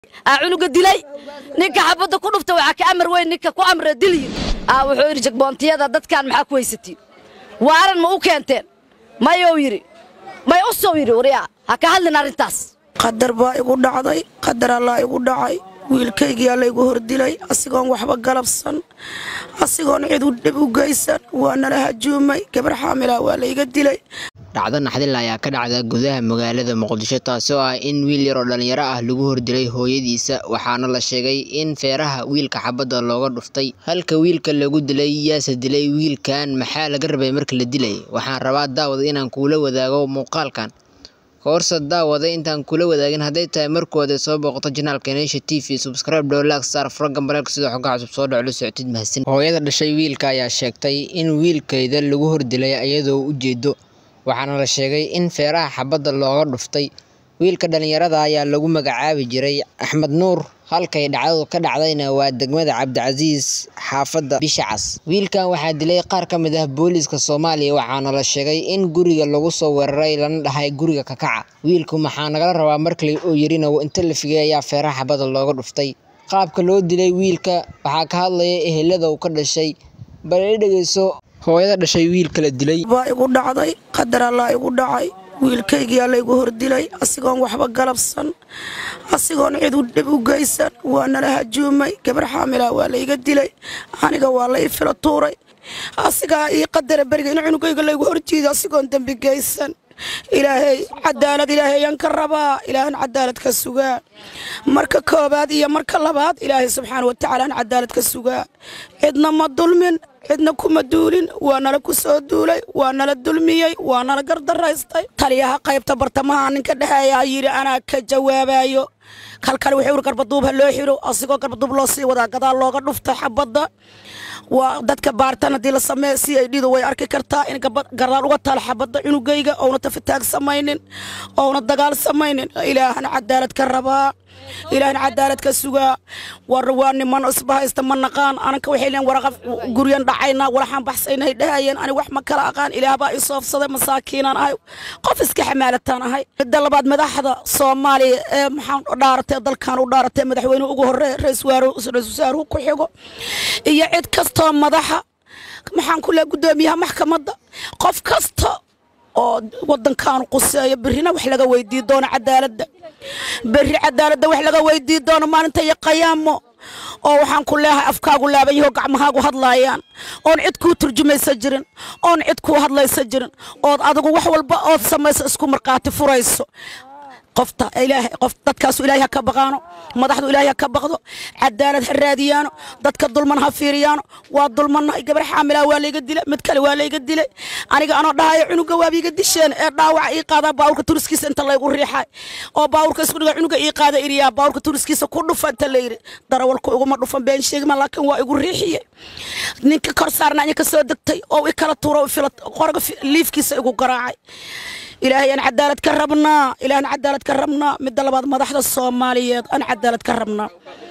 aa cunuga dilay ninka xabadda ku dhufta waxaa ka amar weyn ninka ku amra dilyi aa wuxuu yidhi jagboontiyada dadkan maxaa ku haysatiin waaran ma u keenteen mayou yidhi may u sow yidhi waryaa ha ka hadlin arrintaas qadar baa igu dhacday qadar allaa igu dhacay wiilkaygiyaa laygu hordilay asigoon waxba galabsan asigoon cid u dhib u geysan waa nala hajuumay gabar xaamilaa waa layga dilay dhacdo naxdil ayaa ka dhacda gudaha magaalada muqdisho taasoo ah in wiil yar oo dhallinyaro ah lagu hordilay hooyadiisa waxaana la sheegay in feeraha wiilka xabadda looga dhuftay halka wiilka lagu dilay yaase dilay wiilkan maxaa laga rabay marka la dilay waxaan rabaa daawada inaan kuula wadaago muuqaalkan koorsa daawada intaan kula wadaagin hadday tahay markooda soo booqato janaalka neesha t v subscribe dhowlaag saar furaga mareelka sidoo xogga cusub soo dhaco la socotid mahadsan hooyada dhashay wiilka ayaa sheegtay in wiilkeeda lagu hordilay iyadoo u jeedo waxaana la sheegay in feeraha xabadda looga dhuftay wiilka dhallinyarada ayaa lagu magacaabi jiray axmed nuur halkay dhacdadu ka dhacdayna waa degmada cabdicasiis xaafadda bishacas wiilkan waxaa dilay qaar ka mid ah booliiska soomaaliya waxaana la sheegay in guriga lagu soo weeraray lana dhahay guriga kakaca wiilku maxaa nagala rabaa markale oo yirina inta la figay ayaa feeraha xabadda looga dhuftay qaabka loo dilay wiilka waxaa ka hadlaya ehelada uu ka dhashay bal i dhegeyso hooyada dhashay wiilka la dilay baa igu dhacday qadar allaa igu dhacay wiilkaygiyaa laygu hordilay asigoon waxba galabsan asigoon cid u dhib u geysan waa nala hajuumay gabar xaamilaa waa layga dilay aniga waa la ii fila tuuray asigaa ii qadara beriga in cunugayga laygu horjiido asigoon dembi geysan ilaahay cadaalad ilaahayaan ka rabaa ilaahan cadaalad ka sugaa marka koobaad iyo marka labaad ilaahay subxaana wa tacaalaan cadaalad ka sugaa cidna ma dulmin cidna kuma duulin waa nala ku soo duulay waa nala dulmiyey waa nala gardaraystay taliyaha qaybta bartamaha ninka dhexeeyaa yidhi anaa ka jawaabayo kalkale wuxuu iri garbaduub ha loo xiro asigoo garbaduub loo sii wadaa gadaal looga dhuftay xabadda waa dadka baartan haddii la sameeya si ay dhidu way arki kartaa in gadaal uga taal xabadda cunugayga ouna tafitaag samaynin ouna dagaal samaynin ilaahan cadaalad ka rabaa ilaahan cadaalad ka sugaa war waa niman isbahaysta ma naqaan ananka waxay leen waraqa guryan dhacaynaa walaxaan baxsaynahay dhahayeen ani wax ma kala aqaan ilaah baa ii soofsaday masaakiinaan ahay qof iska xamaalataan ahay midda labaad madaxda soomaaliya ee maxaan dhaaratay dalkan u dhaaratay madaxweynuhu ugu horreeya ra-isul wasaaruhu ku xigo iyo cid kastoo madaxa maxaan ku leehay guddoomiyaha maxkamadda qof kasta oo wadankaanu quseeyo berrina wax laga weydii doono cadaaladda berri cadaaladda wax laga weydii doono maalinta iyo qayaamo oo waxaan ku leehay afkaagu laaban yaho gacmahaagu hadlaayaan oon cid kuu turjumaysa jirin oon cid kuu hadlaysa jirin ood adigu wax walba ood samayso isku markhaati furayso qofta ilaahay qof dadkaasu ilaahay ha ka baqaano madaxdu ilaahay ha ka baqdo cadaalad ha raadiyaano dadka dulman ha fiiriyaano waa dulmannahay gabar xaamilaa waa layga dilay mid kale waa layga dilay aniga anoo dhahayo cunuga waaba iga disheen ee dhaawaca ii qaadaa baawurka turiskiisa inta laygu riixay oo baawurka isku dhiga cunuga ii qaada iriyaa baawurka turiskiisa ku dhufa inta layiri darawalku iguma dhufan been sheegma laakiin waa igu riixiye ninka kor saarna anya ka soo degtay oo i kala tuuro qoraga liifkiisa igu garaacay ilaahay aan cadaalad ka rabnaa ilaahan cadaalad ka rabnaa midda labaad madaxda soomaaliyeed aan cadaalad ka rabnaa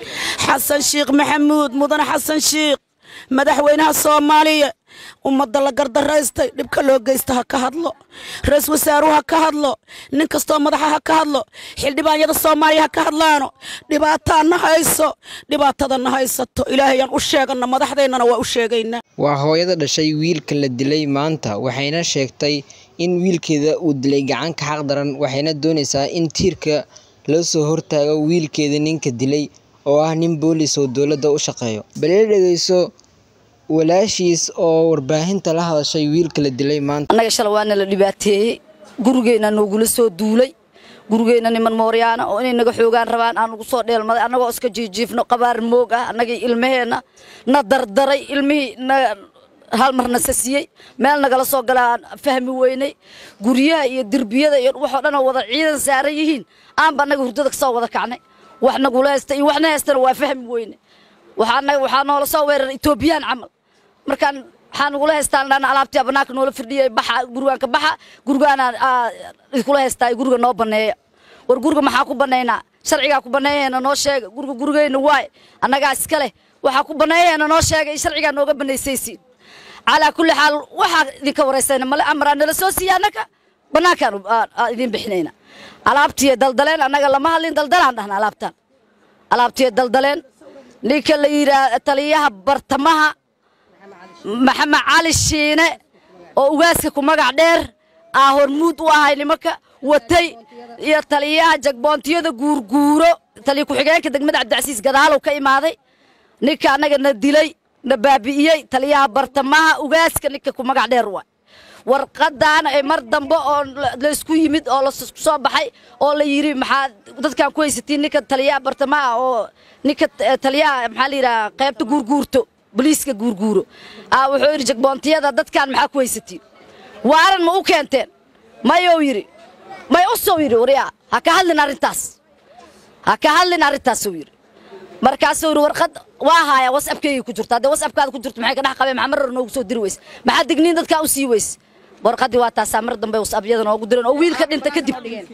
xasan sheekh maxamuud mudane xasan sheekh madaxweynaha soomaaliya ummadda la gardaraystay dhibka loo geysta ha ka hadlo ra-isul wasaaruhu ha ka hadlo nin kastoo madaxa ha ka hadlo xildhibaanyada soomaaliya ha ka hadlaano dhibaataa na hayso dhibaatada na haysato ilaahayaan u sheegana madaxdeennana waa u sheegaynaa waa hooyada dhashay wiilka la dilay maanta waxayna sheegtay in wiilkeeda uu dilay gacanka xaq daran waxayna doonaysaa in tiirka loo soo hortaago wiilkeeda ninka dilay oo ah nin boolis oo dowladda u shaqeeyo balila dhegeyso walaashiis oo warbaahinta la hadashay wiilka la dilay maanta annaga shala waana la dhibaateeyey gurigeenna noogula soo duulay gurigeenna niman mooryaana oo inay naga xoogaan rabaan aan ugu soo dheelmaday annagoo iska jiijiifno qabaar moog ah annagii ilmaheenna na dardaray ilmihii na hal marna sasiyey meel nagala soo galaan fahmi weynay guryaha iyo derbiyada iyo waxoo dhan oo wada ciidan saaran yihiin aanba annaga hurdada kasoo wada kacnay wax nagula haysta iyo waxna haystana waa fahmi weyne waxaa noola soo weeraray etoobiyaan camal markaan waxaa nagula haystaan dhana alaabtii banaanka noola firdhiyay baxa gurigaanka baxa gurigaana iskula haystaa guriga noo baneeya war guriga maxaa ku banaynaa sharcigaa ku baneeyaheena noo sheega guriga gurigeyna waay annagaa iska leh waxaa ku baneeyaheena noo sheega sharcigaa nooga banaysaysiin calaa kulli xaal waxaa idinka waraysayna male amaraa nala soo siiya annaga bannaankaan idin bixinayna alaabtii daldaleen annaga lama hadlin daldalaan dhahna alaabtaan alaabtiya daldaleen ninka la yidhaah taliyaha bartamaha maxamed cali shiine oo ugaaska ku magac dheer aa hormuud u ahay nimanka watay iyo taliyaha jagboontiyada guurguuro taliya ku-xigeenka degmada cabdicasiis gadaalow ka imaaday ninka annaga na dilay na baabi'iyey taliyaha bartamaha ugaaska ninka ku magac dheer waay warqadaana ay mar dambe oo laysku yimid oo lasku soo baxay oo la yidhi maxaa dadkaan ku haysatiin ninka taliyaha bartamaha oo ninka taliyaha maxaa la yidhaha qaybta guurguurto boliiska guurguuro aa wuxuu yidhi jagboontiyada dadkaan maxaa ku haysatiin waaran ma u keenteen mayou yidhi may u sow yidhi waryaa ha ka hadlin arrintaas ha ka hadlin arrintaasuu yidhi markaasuu yidhi warqad waa haaya wasabkeygay ku jirto haddee wasabkaada ku jirto maxay ka dhex qabeen maxaa mar hore noogu soo diri weyse maxaa digniin dadkaa u sii weyse warqadii waa taasaa mar dambe wasabyada noogu direen oo wiilka dhinta kadib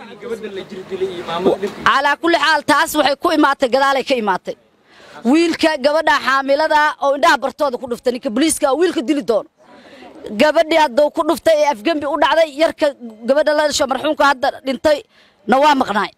calaa kulli xaal taas waxay ku imaatay gadaalay ka imaatay wiilka gabadha xaamilada oo indhaha bartooda ku dhuftay ninka boliiska oo wiilka dili doono gabadhii hadduu ku dhuftay ee afgembi u dhacday yarka gabadha la dhasho marxuumka hadda dhintay na waa maqnaay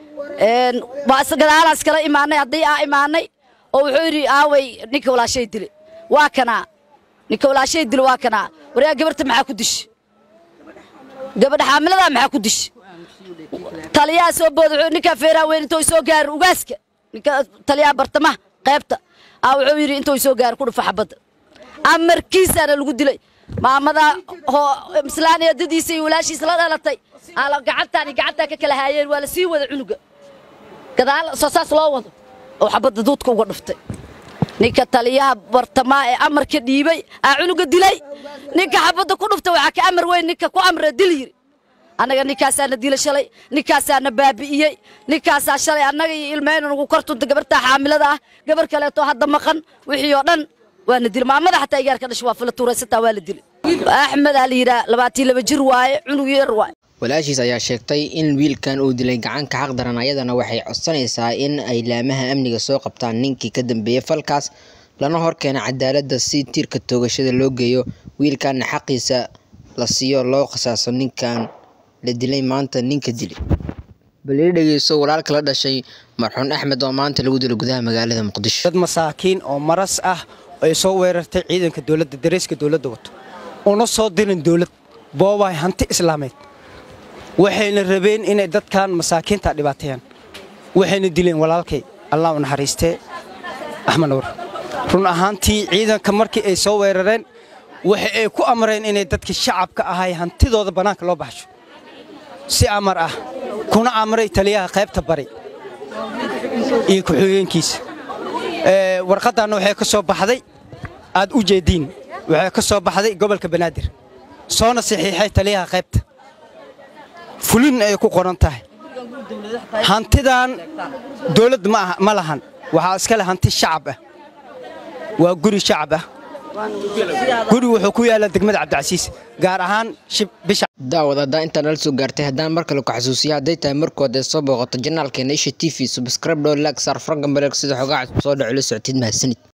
waa gadaalaa iskala imaanay haddii aa imaanay oo wuxuu yidhi aaway ninka walaashay dile waa kanaa ninka walaashay dile waa kanaa waryaa gabarta maxaa ku dishi gabadha xaamiladaa maxaa ku dishi taliyaha soo booda ninkaa feeraha weyn intoo soo gaarin ugaaska ninka taliyaha bartamaha qaybta aa wuxuu yidhi intoo soo gaarin ku dhufa xabadda amarkiisaana lagu dilay maamada islaan eedadiisa iyo walaashiisa la dhalatay gacantaan gacantaa ka kala haayeen waa la sii wada cunuga gadaal soo saas loo wado oo xabadda duudka uga dhuftay ninka taliyaha bartamaa ee amarka dhiibay aa cunuga dilay ninka xabadda ku dhuftay waxaa ka amar weyn ninka ku amra dil yiri annaga ninkaasaana dila shalay ninkaasaana baabi'iyey ninkaasaa shalay annaga iyo ilmeyna nagu kortunta gabartaa xaamilada ah gabar kaleeto hadda maqan wixii oo dhan waana dila maamada xataa igaarka dhasha waa fila tuuraysataa waa la dilay axmed aa la yidhaha labaatan laba jir waaye cunug yar waaye walaashiis ayaa sheegtay in wiilkan uu dilay gacanka xaq daran ayadana waxay codsanaysaa in ay laamaha amniga soo qabtaan ninkii ka dambeeyey falkaas lana horkeena cadaaladda si tiirka toogashada loo geeyo wiilkanna xaqiisa la siiyo loo qasaaso ninkan la dilay maanta ninka dilay balii dhegeyso walaalka la dhashay marxuun axmed oo maanta lagu dilo gudaha magaalada muqdisho dad masaakiin oo maras ah ay soo weerartay ciidanka dowladda dareyska dowladda wato una soo dirin dowlad boobahay hanti islaameed waxayna rabeen inay dadkan masaakiinta dhibaateeyaan waxayna dileen walaalkay allah u naxariistee axmed nuur run ahaantii ciidanka markii ay soo weerareen waxa ay ku amreen inay dadkii shacabka ahay hantidooda bannaanka loo baxsho si amar ah kuna amray taliyaha qaybta bari iyo ku-xigeenkiisa warqaddaanna waxay ka soo baxday aad u jeediin waxay ka soo baxday gobolka banaadir soona saxiixay taliyaha qaybta fulin ay ku qoran tahay hantidan dowladd ma lahan waxaa iska leh hanti shacab ah waa guri shacab ah guri wuxuu ku yaallaa degmada cabdicasiis gaar ahaan bisha daawad haddaa intaa nala soo gaartay haddaan mar kale ku xasuusiya hadday tahay markood ee soo booqato janaalkeena isha t v subscribe dhow lag saar fargan baleeg sida xogaa cusub soo dhaco la socotid mahadsanid